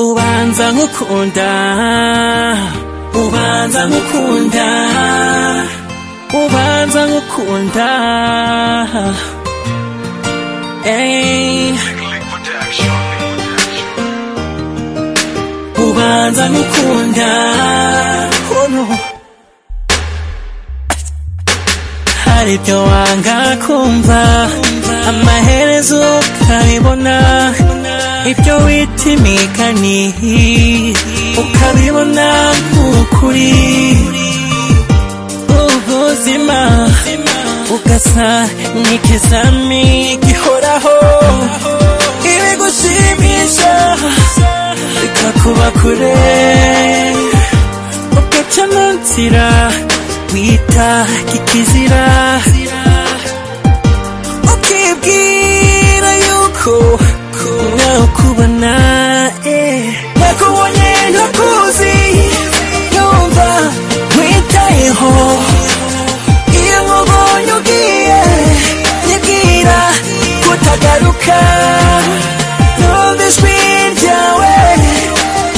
ubanza nkukunda ubanza nkukunda ubanza nkukunda Ey. ubanza nkukunda oh no. hari ibyo wanga kumva amaherezo ukabibona ibyo wita imigani ukabibona nk'ukuri ubuzima ugasa n'ikizami gihoraho ibigushimisha bikakuba kure ugaca mu nzira wita kikizira ukibwira yuko kumwe ukubona eh. nakubonye ntakuzi yumva witayeho iyo nkubonye ugiye nyibwira kutagaruka numva ijwi ryawe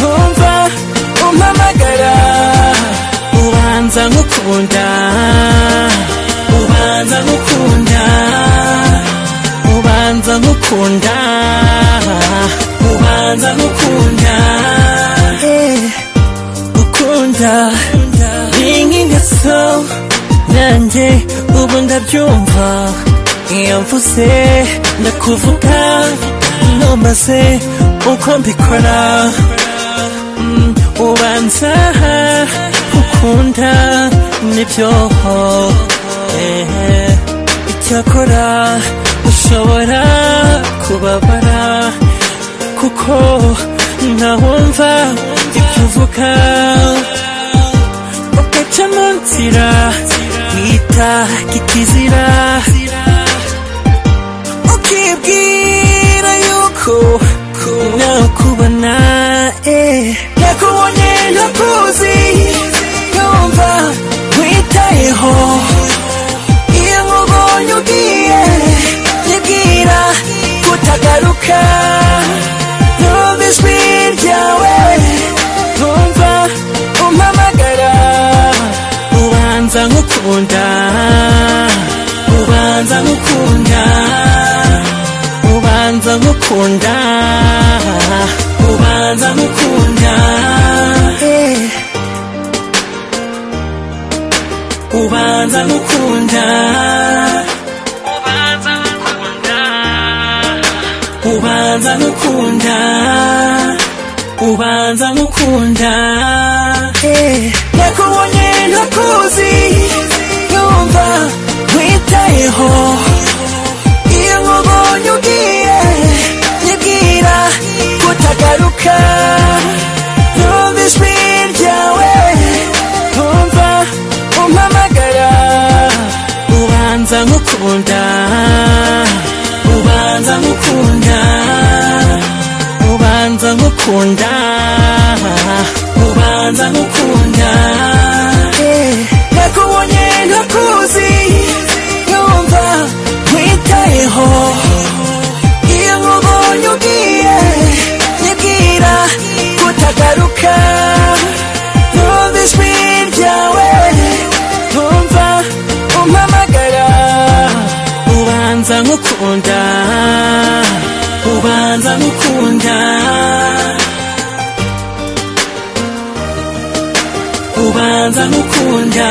numva umpamagara ubanza nkukunda ubanza nkukunda ubanza nkukunda ubanza nkukunda Eh, ukunda ni nk'ingeso nanjye ubu ndabyumva iyo mvuze ndakuvuga numbaze uko mbikora Mm, ubanza ukunda nibyo eh, icyakora ushobora kubabara kuko ntawumva ibyo uvuga ugaca mu nzira wita kikizira ukibwira yuko nakubona eh. nakubonye ntakuzi yumva witayeho iyo nkubonye ugiye nyibwira kutagaruka numva ijwi ryawe numva umpamagara ubanza nkukunda ubanza nkukunda ubanza nkukunda ubanza nkukunda Eh. ubanza nkukunda ubanza nkukunda ubanza nkukunda ubanza nkukunda Eh. nakubonye ntakuzi yumva witayeho iyo nkubonye ugiye nyibwira kutagaruka numva ijwi ryawe numva umpamagara ubanza nkukunda ubanza nkukunda ubanza nkukunda ubanza nkukunda Eh, nakubonye ntakuzi yumva witayeho iyo nkubonye ugiye nyibwira kutagaruka numva ijwi ryawe numva umpamagara ubanza nkukunda ubanza nkukunda ubanza nkukunda